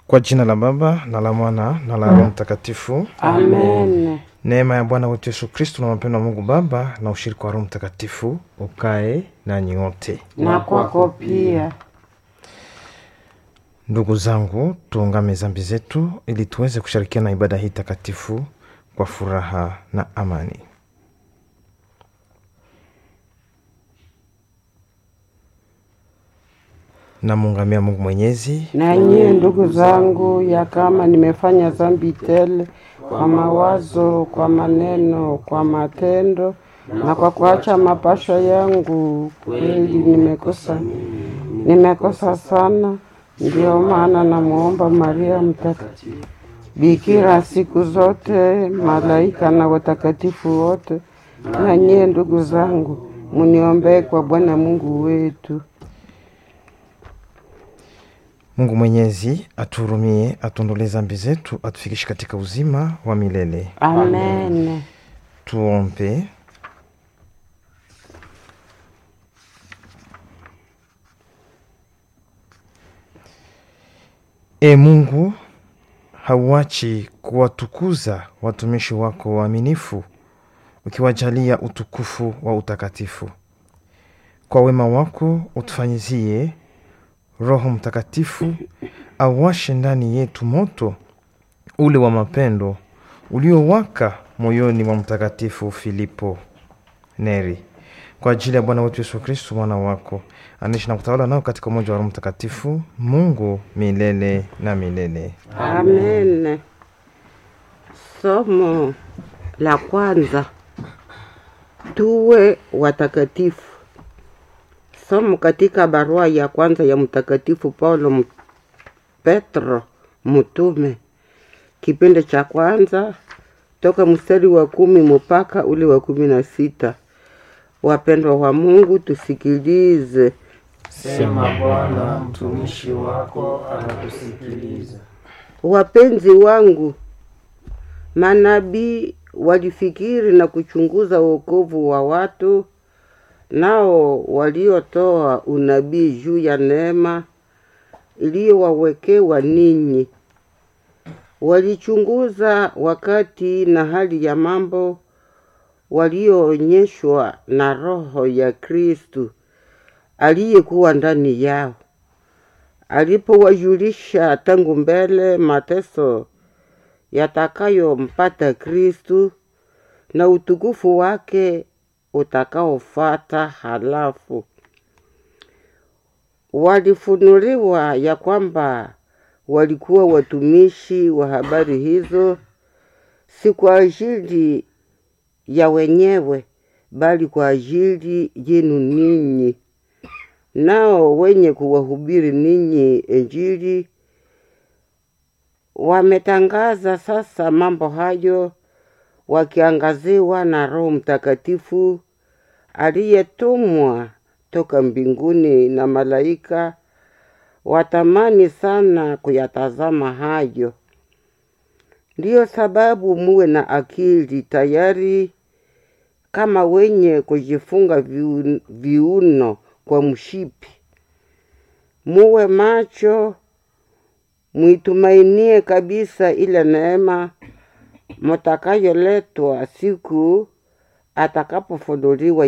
Kwa jina la Baba na la Mwana na la Roho Mtakatifu. Amen. Neema ya Bwana wetu Yesu Kristu na mapendo wa Mungu Baba na ushirika wa Roho Mtakatifu ukae nanyi wote. Na kwako pia. Ndugu zangu, tuungame zambi zetu ili tuweze kushirikiana na ibada hii takatifu kwa furaha na amani. Namuungamia Mungu Mwenyezi Na nyie ndugu zangu, ya kama nimefanya dhambi tele kwa mawazo, kwa maneno, kwa matendo na kwa kuacha mapasho yangu, kweli nimekosa, nimekosa sana. Ndiyo maana namwomba Maria Mtakatifu, Bikira siku zote, malaika na watakatifu wote, na nyie ndugu zangu, muniombee kwa Bwana Mungu wetu. Mungu Mwenyezi atuhurumie, atuondolee zambi zetu, atufikishe katika uzima wa milele. Amen. Tuombe. E Mungu, hauachi kuwatukuza watumishi wako waaminifu, ukiwajalia utukufu wa utakatifu. Kwa wema wako utufanyizie Roho Mtakatifu awashe ndani yetu moto ule wa mapendo uliowaka moyoni mwa Mtakatifu Filipo Neri, kwa ajili ya Bwana wetu Yesu Kristu mwana wako, anaishi na kutawala nao katika umoja wa Roho Mtakatifu, Mungu milele na milele. Amen. Somo la kwanza, tuwe watakatifu. Somo katika barua ya kwanza ya Mtakatifu Paulo M- Petro mtume, kipindi cha kwanza toka mstari wa kumi mpaka ule wa kumi na sita. Wapendwa wa Mungu, tusikilize. Sema Bwana, mtumishi wako anakusikiliza. Wapenzi wangu, manabii walifikiri na kuchunguza wokovu wa watu, nao waliotoa unabii juu ya neema iliyowawekewa ninyi. Walichunguza wakati na hali ya mambo walioonyeshwa na Roho ya Kristu aliyekuwa ndani yao alipowajulisha tangu mbele mateso yatakayompata Kristu na utukufu wake utakaofuata. Halafu walifunuliwa ya kwamba walikuwa watumishi wa habari hizo, si kwa ajili ya wenyewe, bali kwa ajili yenu ninyi nao wenye kuwahubiri ninyi Injili wametangaza sasa mambo hayo wakiangaziwa na Roho Mtakatifu aliyetumwa toka mbinguni na malaika watamani sana kuyatazama hayo. Ndiyo sababu muwe na akili tayari, kama wenye kujifunga viun- viuno kwa mshipi. Muwe macho, mwitumainie kabisa ile neema mutakayoletwa siku atakapofunuliwa